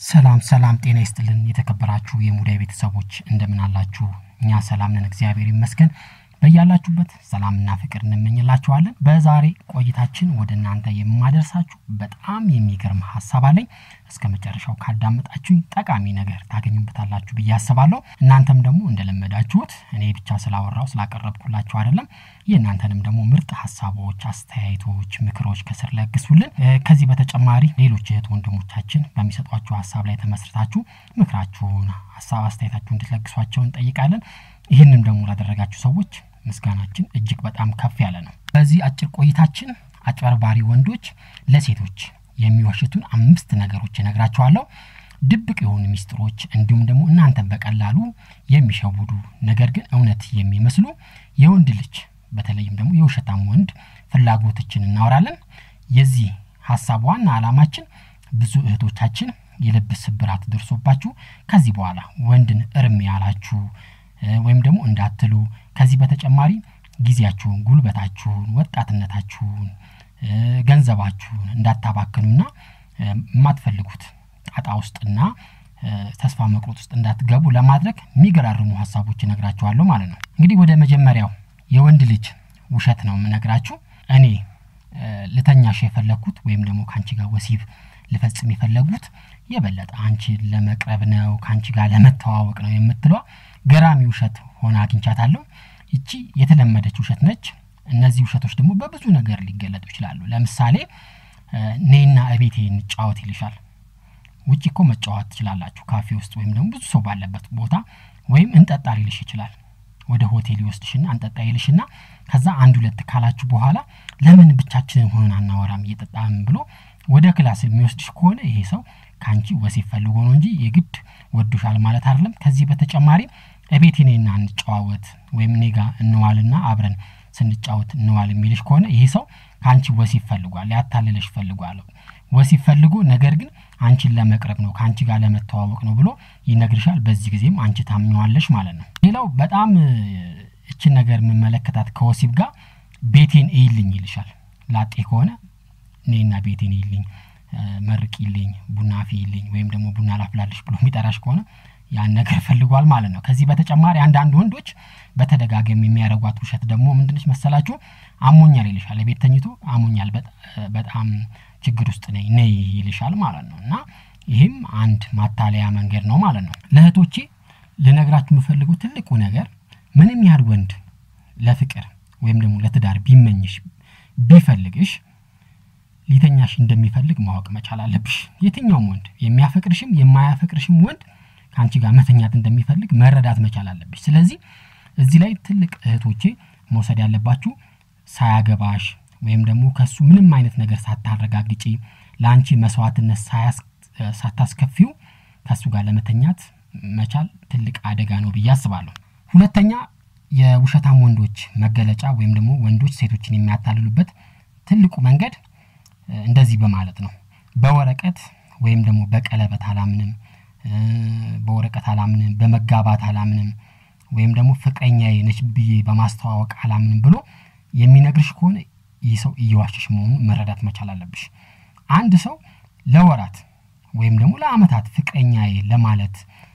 ሰላም ሰላም፣ ጤና ይስጥልን የተከበራችሁ የሙዳይ ቤተሰቦች እንደምን አላችሁ? እኛ ሰላም ነን፣ እግዚአብሔር ይመስገን። በያላችሁበት ሰላምና ፍቅር እንመኝላችኋለን። በዛሬ ቆይታችን ወደ እናንተ የማደርሳችሁ በጣም የሚገርም ሀሳብ አለኝ። እስከ መጨረሻው ካዳመጣችሁኝ ጠቃሚ ነገር ታገኙበታላችሁ ብዬ አስባለሁ። እናንተም ደግሞ እንደለመዳችሁት እኔ ብቻ ስላወራው ስላቀረብኩላችሁ አይደለም፣ የእናንተንም ደግሞ ምርጥ ሀሳቦች፣ አስተያየቶች፣ ምክሮች ከስር ለግሱልን። ከዚህ በተጨማሪ ሌሎች እህት ወንድሞቻችን በሚሰጧችሁ ሀሳብ ላይ ተመስርታችሁ ምክራችሁን፣ ሀሳብ አስተያየታችሁ እንድትለግሷቸው እንጠይቃለን። ይህንም ደግሞ ላደረጋችሁ ሰዎች ምስጋናችን እጅግ በጣም ከፍ ያለ ነው። በዚህ አጭር ቆይታችን አጭበርባሪ ወንዶች ለሴቶች የሚዋሽቱን አምስት ነገሮች እነግራችኋለሁ። ድብቅ የሆኑ ሚስጥሮች እንዲሁም ደግሞ እናንተን በቀላሉ የሚሸውዱ ነገር ግን እውነት የሚመስሉ የወንድ ልጅ በተለይም ደግሞ የውሸታም ወንድ ፍላጎቶችን እናወራለን። የዚህ ሀሳብ ዋና ዓላማችን ብዙ እህቶቻችን የልብ ስብራት ደርሶባችሁ ከዚህ በኋላ ወንድን እርም ያላችሁ ወይም ደግሞ እንዳትሉ ከዚህ በተጨማሪ ጊዜያችሁን፣ ጉልበታችሁን፣ ወጣትነታችሁን፣ ገንዘባችሁን እንዳታባክኑና የማትፈልጉት ጣጣ ውስጥና ተስፋ መቁረጥ ውስጥ እንዳትገቡ ለማድረግ የሚገራርሙ ሀሳቦች እነግራችኋለሁ ማለት ነው። እንግዲህ ወደ መጀመሪያው የወንድ ልጅ ውሸት ነው የምነግራችሁ። እኔ ልተኛሽ የፈለግኩት ወይም ደግሞ ከአንቺ ጋር ወሲብ ልፈጽም የፈለጉት የበለጠ አንቺን ለመቅረብ ነው፣ ከአንቺ ጋር ለመተዋወቅ ነው የምትሏ ገራሚ ውሸት ሆና አግኝቻታለሁ። ይቺ የተለመደች ውሸት ነች። እነዚህ ውሸቶች ደግሞ በብዙ ነገር ሊገለጡ ይችላሉ። ለምሳሌ ኔና እቤቴ እንጫወት ይልሻል። ውጭ እኮ መጫወት ትችላላችሁ፣ ካፌ ውስጥ ወይም ደግሞ ብዙ ሰው ባለበት ቦታ። ወይም እንጠጣ ሊልሽ ይችላል። ወደ ሆቴል ይወስድሽና እንጠጣ ይልሽና ከዛ አንድ ሁለት ካላችሁ በኋላ ለምን ብቻችንን ሆነን አናወራም እየጠጣም ብሎ ወደ ክላስ የሚወስድሽ ከሆነ ይሄ ሰው ከአንቺ ወሲብ ፈልጎ ነው እንጂ የግድ ወዶሻል ማለት አይደለም። ከዚህ በተጨማሪ እቤት እኔና እንጨዋወት ወይም እኔ ጋር እንዋልና አብረን ስንጫወት እንዋል የሚልሽ ከሆነ ይሄ ሰው ከአንቺ ወሲብ ፈልጓል፣ ሊያታልልሽ ፈልጓል። ወሲብ ፈልጎ ነገር ግን አንቺን ለመቅረብ ነው ከአንቺ ጋር ለመተዋወቅ ነው ብሎ ይነግርሻል። በዚህ ጊዜም አንቺ ታምኘዋለሽ ማለት ነው። ሌላው በጣም እችን ነገር የምመለከታት ከወሲብ ጋር ቤቴን እይልኝ ይልሻል። ላጤ ከሆነ እኔና ቤቴን እይልኝ መርቂልኝ፣ ቡና አፍይልኝ ወይም ደግሞ ቡና ላፍላልሽ ብሎ የሚጠራሽ ከሆነ ያን ነገር ፈልጓል ማለት ነው። ከዚህ በተጨማሪ አንዳንድ ወንዶች በተደጋጋሚ የሚያደርጓት ውሸት ደግሞ ምንድነች መሰላችሁ? አሞኛል ይልሻል። ቤት ተኝቶ አሞኛል፣ በጣም ችግር ውስጥ ነኝ ነይ ይልሻል ማለት ነው። እና ይህም አንድ ማታለያ መንገድ ነው ማለት ነው። ለእህቶቼ ልነግራችሁ የምፈልገው ትልቁ ነገር ምንም ያህል ወንድ ለፍቅር ወይም ደግሞ ለትዳር ቢመኝሽ ቢፈልግሽ ሊተኛሽ እንደሚፈልግ ማወቅ መቻል አለብሽ። የትኛውም ወንድ የሚያፈቅርሽም የማያፈቅርሽም ወንድ ከአንቺ ጋር መተኛት እንደሚፈልግ መረዳት መቻል አለብሽ። ስለዚህ እዚህ ላይ ትልቅ እህቶቼ መውሰድ ያለባችሁ ሳያገባሽ ወይም ደግሞ ከሱ ምንም አይነት ነገር ሳታረጋግጪ ለአንቺ መስዋዕትነት ሳታስከፊው ከሱ ጋር ለመተኛት መቻል ትልቅ አደጋ ነው ብዬ አስባለሁ። ሁለተኛ የውሸታም ወንዶች መገለጫ ወይም ደግሞ ወንዶች ሴቶችን የሚያታልሉበት ትልቁ መንገድ እንደዚህ በማለት ነው። በወረቀት ወይም ደግሞ በቀለበት አላምንም፣ በወረቀት አላምንም፣ በመጋባት አላምንም፣ ወይም ደግሞ ፍቅረኛዬ ነች ብዬ በማስተዋወቅ አላምንም ብሎ የሚነግርሽ ከሆነ ይህ ሰው እየዋሸሽ መሆኑን መረዳት መቻል አለብሽ። አንድ ሰው ለወራት ወይም ደግሞ ለዓመታት ፍቅረኛዬ ለማለት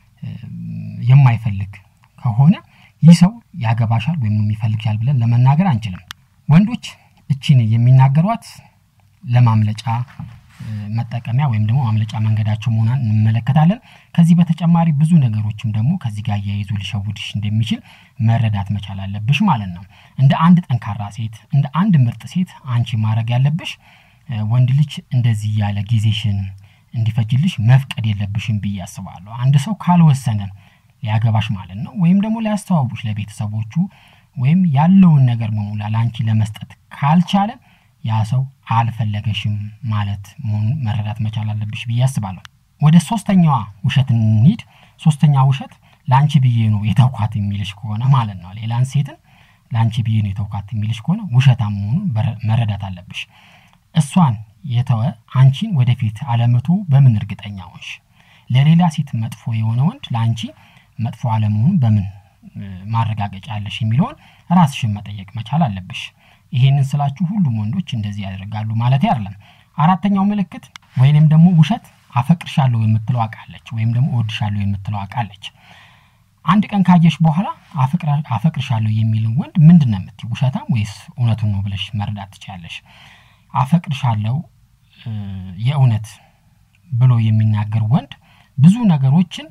የማይፈልግ ከሆነ ይህ ሰው ያገባሻል ወይም የሚፈልግሻል ብለን ለመናገር አንችልም። ወንዶች እቺን የሚናገሯት ለማምለጫ መጠቀሚያ ወይም ደግሞ ማምለጫ መንገዳቸው መሆኗን እንመለከታለን። ከዚህ በተጨማሪ ብዙ ነገሮችም ደግሞ ከዚህ ጋር እያይዞ ሊሸውድሽ እንደሚችል መረዳት መቻል አለብሽ ማለት ነው። እንደ አንድ ጠንካራ ሴት፣ እንደ አንድ ምርጥ ሴት አንቺ ማድረግ ያለብሽ ወንድ ልጅ እንደዚህ ያለ ጊዜሽን እንዲፈጅልሽ መፍቀድ የለብሽም ብዬ አስባለሁ። አንድ ሰው ካልወሰነ ሊያገባሽ ማለት ነው ወይም ደግሞ ሊያስተዋውቅሽ ለቤተሰቦቹ ወይም ያለውን ነገር በሙላ ለአንቺ ለመስጠት ካልቻለ ያ ሰው አልፈለገሽም ማለት መሆኑን መረዳት መቻል አለብሽ ብዬ አስባለሁ። ወደ ሶስተኛዋ ውሸት እንሂድ። ሶስተኛ ውሸት ለአንቺ ብዬ ነው የተውኳት የሚልሽ ከሆነ ማለት ነው። ሌላን ሴትን ለአንቺ ብዬ ነው የተውኳት የሚልሽ ከሆነ ውሸታም መሆኑን መረዳት አለብሽ። እሷን የተወ አንቺን ወደፊት አለመቶ በምን እርግጠኛ ሆንሽ? ለሌላ ሴት መጥፎ የሆነ ወንድ ለአንቺ መጥፎ አለመሆኑን በምን ማረጋገጫ አለሽ የሚለውን ራስሽን መጠየቅ መቻል አለብሽ። ይሄንን ስላችሁ ሁሉም ወንዶች እንደዚህ ያደርጋሉ ማለት አይደለም። አራተኛው ምልክት ወይንም ደግሞ ውሸት አፈቅርሻለሁ የምትለው አውቃለች ወይም ደግሞ እወድሻለሁ የምትለው አውቃለች። አንድ ቀን ካየሽ በኋላ አፈቅርሻለሁ የሚልን ወንድ ምንድን ነው የምትይው? ውሸታም ወይስ እውነቱን ነው ብለሽ መረዳት ትችላለሽ። አፈቅርሻለሁ የእውነት ብሎ የሚናገር ወንድ ብዙ ነገሮችን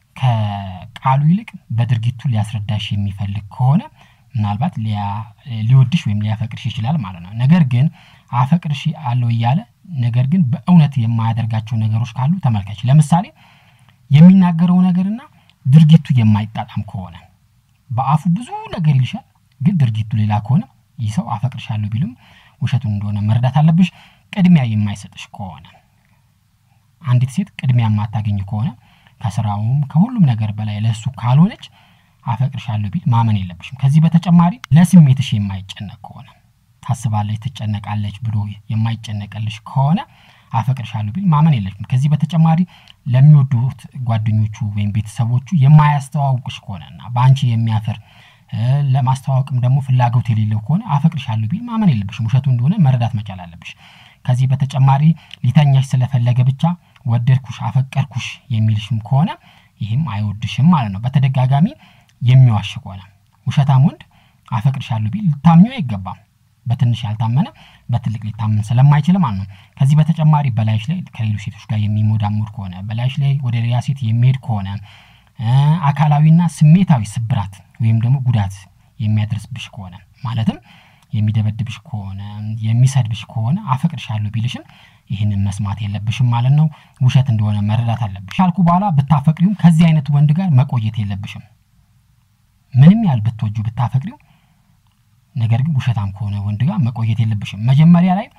ከቃሉ ይልቅ በድርጊቱ ሊያስረዳሽ የሚፈልግ ከሆነ ምናልባት ሊወድሽ ወይም ሊያፈቅርሽ ይችላል ማለት ነው። ነገር ግን አፈቅርሽ አለው እያለ ነገር ግን በእውነት የማያደርጋቸው ነገሮች ካሉ ተመልከች። ለምሳሌ የሚናገረው ነገርና ድርጊቱ የማይጣጣም ከሆነ በአፉ ብዙ ነገር ይልሻል፣ ግን ድርጊቱ ሌላ ከሆነ ይህ ሰው አፈቅርሻለሁ ቢልም ውሸቱን እንደሆነ መረዳት አለብሽ። ቅድሚያ የማይሰጥሽ ከሆነ አንዲት ሴት ቅድሚያ የማታገኝ ከሆነ ከስራውም ከሁሉም ነገር በላይ ለእሱ ካልሆነች አፈቅርሻለሁ ቢል ማመን የለብሽም። ከዚህ በተጨማሪ ለስሜትሽ የማይጨነቅ ከሆነ ታስባለች፣ ትጨነቃለች ብሎ የማይጨነቅልሽ ከሆነ አፈቅርሻለሁ ቢል ማመን የለብሽም። ከዚህ በተጨማሪ ለሚወዱት ጓደኞቹ ወይም ቤተሰቦቹ የማያስተዋውቅሽ ከሆነና በአንቺ የሚያፍር ለማስተዋወቅም ደግሞ ፍላጎት የሌለው ከሆነ አፈቅርሻለሁ ቢል ማመን የለብሽም። ውሸቱ እንደሆነ መረዳት መቻል አለብሽ። ከዚህ በተጨማሪ ሊተኛሽ ስለፈለገ ብቻ ወደድኩሽ፣ አፈቀርኩሽ የሚልሽም ከሆነ ይህም አይወድሽም ማለት ነው። በተደጋጋሚ የሚዋሽ ከሆነ ውሸታም ወንድ አፈቅርሻለሁ ቢል ልታምኚው አይገባም። በትንሽ ያልታመነ በትልቅ ሊታመን ስለማይችል ማለት ነው። ከዚህ በተጨማሪ በላይሽ ላይ ከሌሎች ሴቶች ጋር የሚሞዳሙድ ከሆነ በላይሽ ላይ ወደ ሌላ ሴት የሚሄድ ከሆነ አካላዊና ስሜታዊ ስብራት ወይም ደግሞ ጉዳት የሚያደርስብሽ ከሆነ ማለትም የሚደበድብሽ ከሆነ የሚሰድብሽ ከሆነ አፈቅርሻለሁ ቢልሽም ይህንን መስማት የለብሽም ማለት ነው። ውሸት እንደሆነ መረዳት አለብሽ። ካልኩ በኋላ ብታፈቅሪውም ከዚህ አይነት ወንድ ጋር መቆየት የለብሽም። ምንም ያህል ብትወጁ ብታፈቅሪው፣ ነገር ግን ውሸታም ከሆነ ወንድ ጋር መቆየት የለብሽም። መጀመሪያ ላይ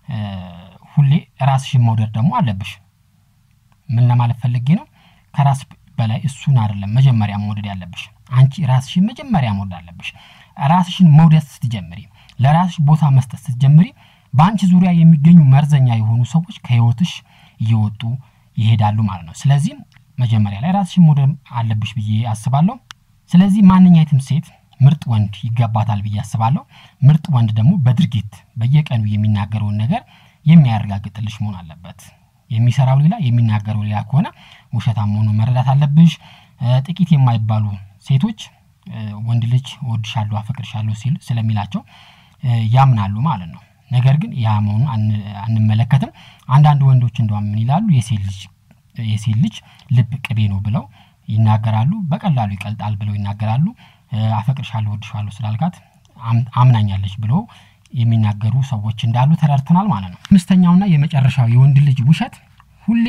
ሁሌ ራስሽን መውደድ ደግሞ አለብሽ። ምን ለማለት ፈልጌ ነው? ከራስ በላይ እሱን አይደለም መጀመሪያ መውደድ ያለብሽ። አንቺ ራስሽን መጀመሪያ መውደድ አለብሽ። ራስሽን መውደድ ስትጀምሪ፣ ለራስሽ ቦታ መስጠት ስትጀምሪ በአንቺ ዙሪያ የሚገኙ መርዘኛ የሆኑ ሰዎች ከህይወትሽ እየወጡ ይሄዳሉ ማለት ነው። ስለዚህ መጀመሪያ ላይ ራስሽን መውደድ አለብሽ ብዬ አስባለሁ። ስለዚህ ማንኛይትም ሴት ምርጥ ወንድ ይገባታል ብዬ አስባለሁ። ምርጥ ወንድ ደግሞ በድርጊት በየቀኑ የሚናገረውን ነገር የሚያረጋግጥልሽ መሆን አለበት። የሚሰራው ሌላ የሚናገረው ሌላ ከሆነ ውሸታም መሆኑን መረዳት አለብሽ። ጥቂት የማይባሉ ሴቶች ወንድ ልጅ እወድሻለሁ፣ አፈቅርሻለሁ ሲል ስለሚላቸው ያምናሉ ማለት ነው። ነገር ግን ያ መሆኑን አንመለከትም። አንዳንድ ወንዶች እንደውም ምን ይላሉ? የሴት ልጅ ልብ ቅቤ ነው ብለው ይናገራሉ። በቀላሉ ይቀልጣል ብለው ይናገራሉ። አፈቅርሻለሁ፣ እወድሻለሁ ስላልካት አምናኛለች ብለው የሚናገሩ ሰዎች እንዳሉ ተረድተናል ማለት ነው። አምስተኛውና የመጨረሻው የወንድ ልጅ ውሸት ሁሌ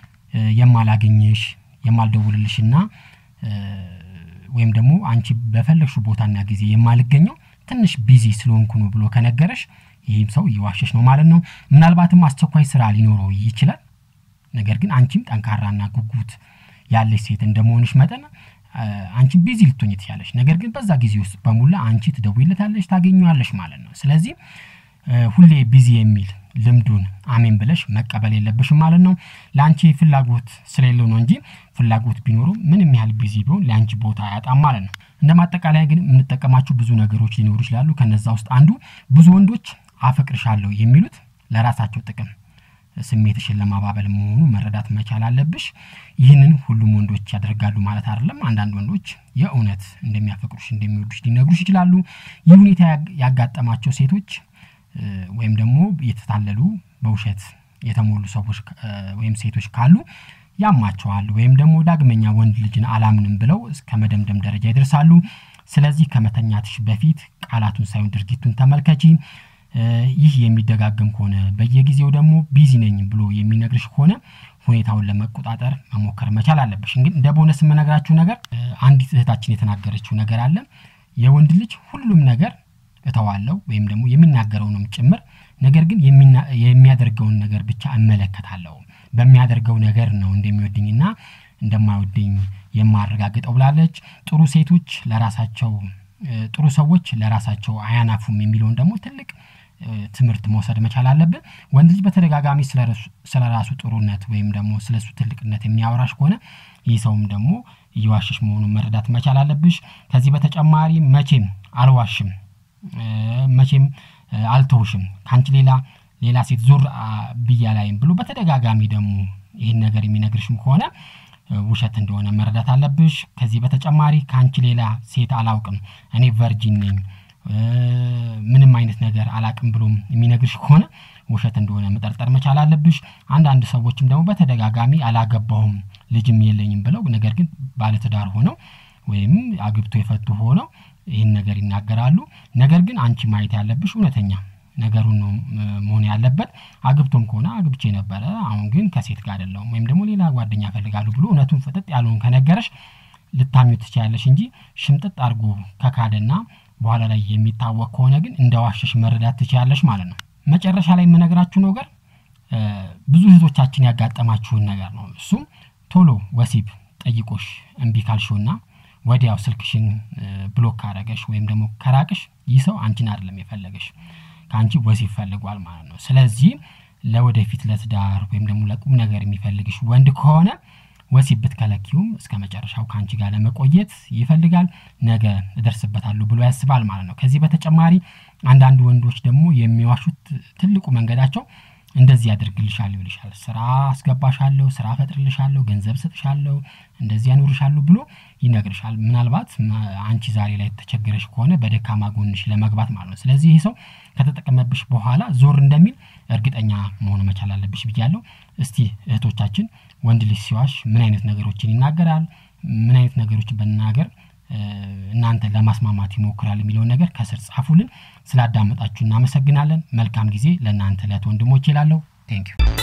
የማላገኝሽ የማልደውልልሽና ወይም ደግሞ አንቺ በፈለግሽው ቦታና ጊዜ የማልገኘው ትንሽ ቢዚ ስለሆንኩ ነው ብሎ ከነገረሽ ይህም ሰው እየዋሸሽ ነው ማለት ነው። ምናልባትም አስቸኳይ ስራ ሊኖረው ይችላል። ነገር ግን አንቺም ጠንካራና ጉጉት ያለሽ ሴት እንደመሆንሽ መጠን አንቺም ቢዚ ልትሆኝ ትችላለሽ። ነገር ግን በዛ ጊዜ ውስጥ በሙላ አንቺ ትደውይለታለሽ፣ ታገኘዋለሽ ማለት ነው። ስለዚህ ሁሌ ቢዚ የሚል ልምዱን አሜን ብለሽ መቀበል የለብሽም ማለት ነው። ለአንቺ ፍላጎት ስለሌለው ነው እንጂ ፍላጎት ቢኖረው ምንም ያህል ቢዚ ቢሆን ለአንቺ ቦታ አያጣም ማለት ነው። እንደ ማጠቃለያ ግን የምንጠቀማቸው ብዙ ነገሮች ሊኖሩ ይችላሉ። ከነዛ ውስጥ አንዱ ብዙ ወንዶች አፈቅርሻለሁ የሚሉት ለራሳቸው ጥቅም ስሜትሽን ለማባበል መሆኑ መረዳት መቻል አለብሽ። ይህንን ሁሉም ወንዶች ያደርጋሉ ማለት አይደለም። አንዳንድ ወንዶች የእውነት እንደሚያፈቅሩሽ እንደሚወዱሽ ሊነግሩሽ ይችላሉ። ይህ ሁኔታ ያጋጠማቸው ሴቶች ወይም ደግሞ የተታለሉ በውሸት የተሞሉ ሰዎች ወይም ሴቶች ካሉ ያማቸዋል ወይም ደግሞ ዳግመኛ ወንድ ልጅን አላምንም ብለው እስከ መደምደም ደረጃ ይደርሳሉ። ስለዚህ ከመተኛትሽ በፊት ቃላቱን ሳይሆን ድርጊቱን ተመልከቺ። ይህ የሚደጋገም ከሆነ በየጊዜው ደግሞ ቢዚ ነኝ ብሎ የሚነግርሽ ከሆነ ሁኔታውን ለመቆጣጠር መሞከር መቻል አለብሽ። እንግዲህ እንደ ቦነስ የምነግራችሁ ነገር አንዲት እህታችን የተናገረችው ነገር አለ። የወንድ ልጅ ሁሉም ነገር እተዋለሁ ወይም ደግሞ የሚናገረውንም ጭምር ነገር ግን የሚያደርገውን ነገር ብቻ እመለከታለሁ። በሚያደርገው ነገር ነው እንደሚወድኝና እንደማይወደኝ የማረጋግጠው ብላለች። ጥሩ ሴቶች ለራሳቸው ጥሩ ሰዎች ለራሳቸው አያናፉም የሚለውን ደግሞ ትልቅ ትምህርት መውሰድ መቻል አለብን። ወንድ ልጅ በተደጋጋሚ ስለ ራሱ ጥሩነት ወይም ደግሞ ስለ እሱ ትልቅነት የሚያወራሽ ከሆነ ይህ ሰውም ደግሞ እየዋሸሽ መሆኑን መረዳት መቻል አለብሽ። ከዚህ በተጨማሪ መቼም አልዋሽም፣ መቼም አልተውሽም፣ ከአንቺ ሌላ ሌላ ሴት ዞር ብያ ላይም ብሎ በተደጋጋሚ ደግሞ ይህን ነገር የሚነግርሽም ከሆነ ውሸት እንደሆነ መረዳት አለብሽ። ከዚህ በተጨማሪ ከአንቺ ሌላ ሴት አላውቅም፣ እኔ ቨርጂን ነኝ፣ ምንም አይነት ነገር አላቅም ብሎም የሚነግርሽ ከሆነ ውሸት እንደሆነ መጠርጠር መቻል አለብሽ። አንዳንድ ሰዎችም ደግሞ በተደጋጋሚ አላገባሁም ልጅም የለኝም ብለው ነገር ግን ባለትዳር ሆነው ወይም አግብቶ የፈቱ ሆነው ይህን ነገር ይናገራሉ። ነገር ግን አንቺ ማየት ያለብሽ እውነተኛ ነገሩን ነው መሆን ያለበት። አግብቶም ከሆነ አግብቼ ነበረ፣ አሁን ግን ከሴት ጋር አይደለሁም ወይም ደግሞ ሌላ ጓደኛ እፈልጋለሁ ብሎ እውነቱን ፍጥጥ ያለውን ከነገረሽ ልታሚው ትችያለሽ እንጂ ሽምጥጥ አድርጎ ከካደና በኋላ ላይ የሚታወቅ ከሆነ ግን እንደ ዋሸሽ መረዳት ትችያለሽ ማለት ነው። መጨረሻ ላይ የምነግራችሁ ነገር ብዙ እህቶቻችን ያጋጠማችሁን ነገር ነው። እሱም ቶሎ ወሲብ ጠይቆሽ እምቢ ካልሽውና ወዲያው ስልክሽን ብሎክ ካረገሽ ወይም ደግሞ ከራቅሽ ይህ ሰው አንቺን አይደለም የፈለገሽ ከአንቺ ወሲብ ፈልጓል ማለት ነው። ስለዚህ ለወደፊት ለትዳር ወይም ደግሞ ለቁም ነገር የሚፈልግሽ ወንድ ከሆነ ወሲብ ብትከለኪውም እስከ መጨረሻው ከአንቺ ጋር ለመቆየት ይፈልጋል። ነገ እደርስበታለሁ ብሎ ያስባል ማለት ነው። ከዚህ በተጨማሪ አንዳንድ ወንዶች ደግሞ የሚዋሹት ትልቁ መንገዳቸው እንደዚህ ያደርግልሻለሁ ይልሻል። ስራ አስገባሻለሁ፣ ስራ ፈጥርልሻለሁ፣ ገንዘብ ሰጥሻለሁ፣ እንደዚህ ያኖርሻለሁ ብሎ ይነግርሻል። ምናልባት አንቺ ዛሬ ላይ ተቸግረሽ ከሆነ በደካማ ጎንሽ ለመግባት ማለት ነው። ስለዚህ ይህ ሰው ከተጠቀመብሽ በኋላ ዞር እንደሚል እርግጠኛ መሆን መቻል አለብሽ ብያለሁ። እስቲ እህቶቻችን ወንድ ልጅ ሲዋሽ ምን አይነት ነገሮችን ይናገራል፣ ምን አይነት ነገሮችን በናገር እናንተ ለማስማማት ይሞክራል የሚለውን ነገር ከስር ጻፉልን። ስላዳመጣችሁ እናመሰግናለን። መልካም ጊዜ ለእናንተ ለት ወንድሞች ይላለሁ። ቴንኪዩ